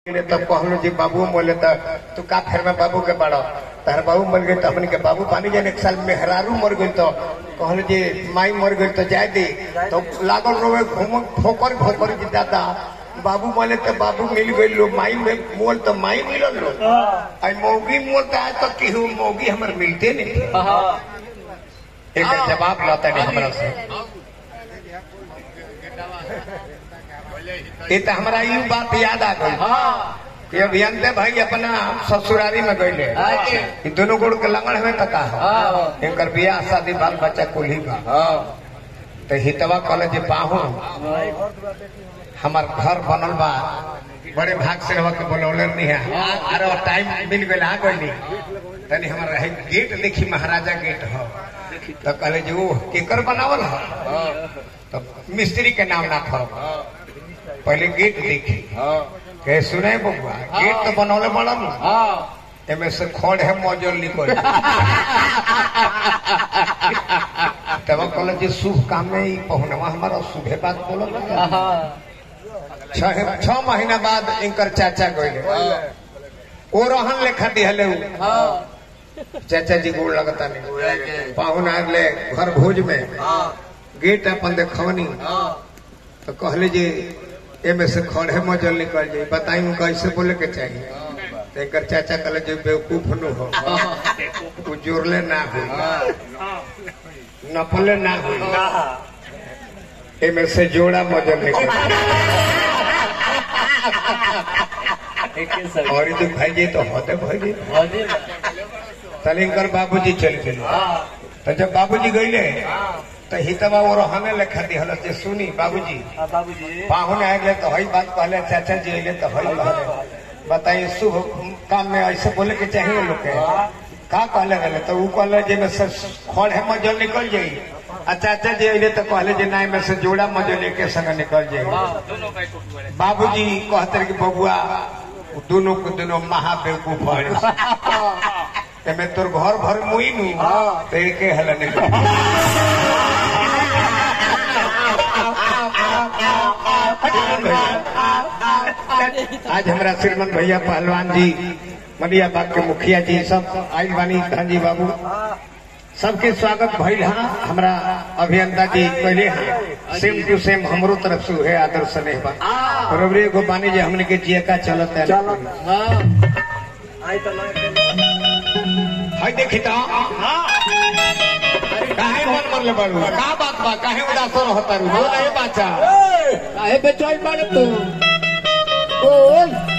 ले तब कहलो जी बाबू बोले त तू का फेर में बाबू के बड़ो तार बाबू मर गए तो हमन के बाबू पानी जाने एक साल मेहरारू मर गई तो कहलो जी माई मर गई तो जाए दे तो लागल रोवे घूम ठोकर ठोकर जी दादा बाबू बोले तो बाबू मिल गई लो माई में मोल तो माई मिलल लो आई मौगी मोल तो आज तक की हूँ मौगी हमार मिलते नहीं एक जवाब लाता नहीं हमरा से ये तो हमारा यू बात याद आ गई कि अभियंते भाई अपना ससुरारी में गईले ई दोनों गुड़ के लंगड़ में तका हो इनकर बियाह शादी बाल बच्चा कुल ही बा तो हितवा कॉलेज बाहू हमार घर बनल बा बड़े भाग से रह के बोलौले नहीं है अरे टाइम मिल गए आ गई तनी हमारा है गेट देखी महाराजा गेट हो तो कहले जो केकर बनावल हो तो मिस्त्री के नाम ना खो पहले गेट देखी कहे सुने बबुआ गेट तो बनौले बनल एमे से खोड़ है मौजूद निकल तब कहल जी शुभ काम में ही पहुनवा हमारा शुभे बात बोलो छह छह महीना बाद इनकर चाचा गए ओ रहन लेखा दिहले उ। चाचा जी गोड़ लगता नहीं पाहुन आ ले घर भोज में गेट अपन देखवनी तो कहले जी एमे से खड़े मजल निकल जाई बताई उनका कैसे बोले के चाहिए तो एकर चाचा कहले जे बेवकूफ नु हो उ जोड़ले ना हो नपले ना हो एमे से जोड़ा मजल निकल और जो भाई जी तो होते भाई जी तलिंकर बाबूजी चल गए तो जब बाबूजी गईले तो हितवा वो रहने लेखा दिहल से सुनी बाबूजी पाहुन आ गए तो हई बात कहले चाचा जी अले तो हई कहले बताइए शुभ काम में ऐसे बोले के चाहिए लोग के का कहले रहे तो ऊ कहले जे में से खड़ है मजल निकल जाई आ चाचा जी अले तो कहले जे नाई में से जोड़ा मजल एक संग निकल जाई बाबूजी कहते रहे कि बबुआ दोनों को दोनों महाबेवकूफ है एमे तोर घर भर मुई नु तो एके हल निकल आज हमारा श्रीमंत भैया पहलवान जी मनिया बाग के मुखिया जी सब आइल बानी धनजी बाबू सबके स्वागत भइल हा हमरा अभियंता जी पहले हा सेम टू सेम हमरो तरफ से है आदर स्नेह बा बरोबरे एगो बानी जे हमने के जियका चलत है हाय देखी ता काहे मन मरले बाड़ू का बात बा काहे उदास रहता रू बोल ए बाचा काहे बेचैन बाड़े तू बोल